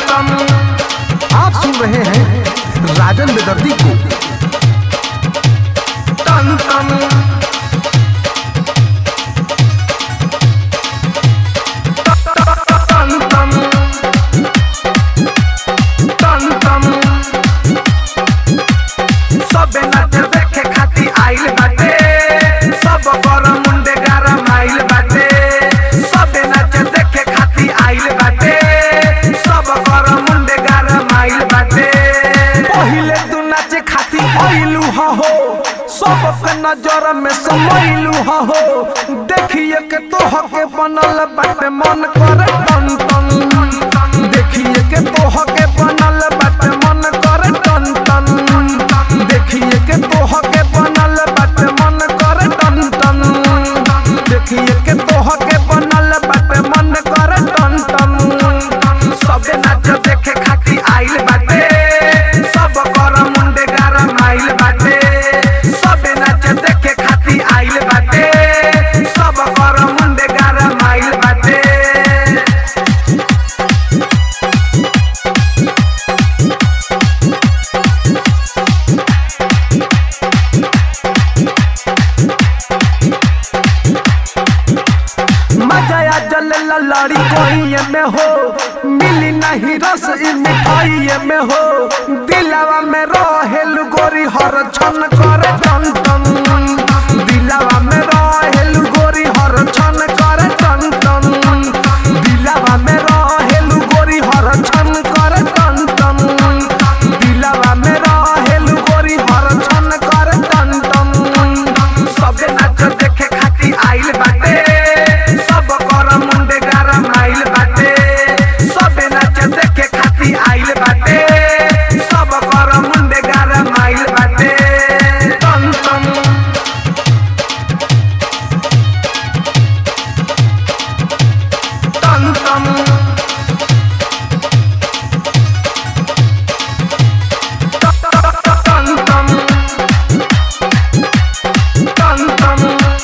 टन आप सुन रहे हैं राजन बेदर्दी को टन टन टन टन टन टन सबे नाच देखे खाती आइल बाटे सब कर मुंडे गरम आइल बाटे सबे नाच देखे खाती आइल बाटे सब कर मुंडे गरम आइल बाटे पहिले तू नाचे खाती आइलू हा हो सबके नजर में समैलू हा हो देखिए के तोह के बनल बाटे मन करे टन टन देखिए के तोह के बनल बाटे मन करे टन टन देखिए के तोह के बनल बाटे मन करे टन टन देखिए के तोह के बनल बाटे मन करे टन टन सबे नाच देखे खाती आइल बाटे सब कर मुंडे गरम आइल बाटे सबे नाच देखे खाती आइल बाटे सब कर मुंडे गरम आइल बाटे मजा आ जले लड़ी कोई में हो मिली नहीं रस ई मिठाई में हो दिलावा में रहेल गोरी हर छन करे टन टन दिलावा में रहेल गोरी हर छन करे टन टन दिलावा में रहेल गोरी हर छन करे टन टन दिलावा में रहेल गोरी हर छन करे टन टन सबे नाच देखे खाती आइल बाटे सब कर मुंडे गरम आइल बाटे सबे नाच देखे खाती आइल बाटे सब कर मुंडे गरम आइल बाटे टन टन टन टन टन टन टन टन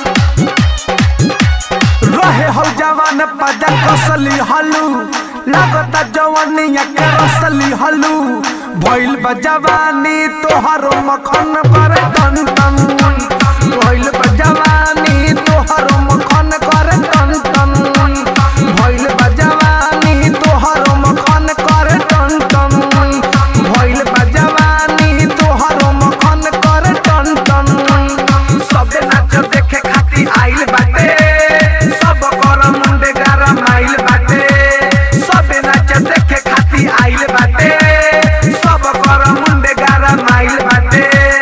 रहे हो जवान पजा कसली हलू लागता जवानिया के रसली हलू भइल बा जवानी तोहरो मखन पर टन टन भइल बा जवानी तोहरो मखन कर टन टन भइल बा जवानी तोहरो मखन कर टन टन भइल बा जवानी तोहरो मखन कर टन टन सबे नाच देखे खाती आइल बाटे सब कर मुंडे गरम आइल बाटे सबे नाच देखे खाती आइल बाटे सब कर मुंडे गरम आइल बाटे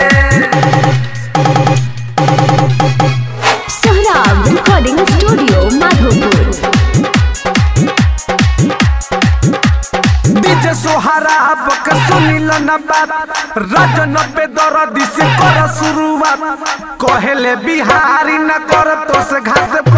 Sohrab recording studio Madhopur DJ सोहारा बक सुनिल न बात रजन पे दर्दी से कर शुरुआत कहेले बिहारी न कर तो से घास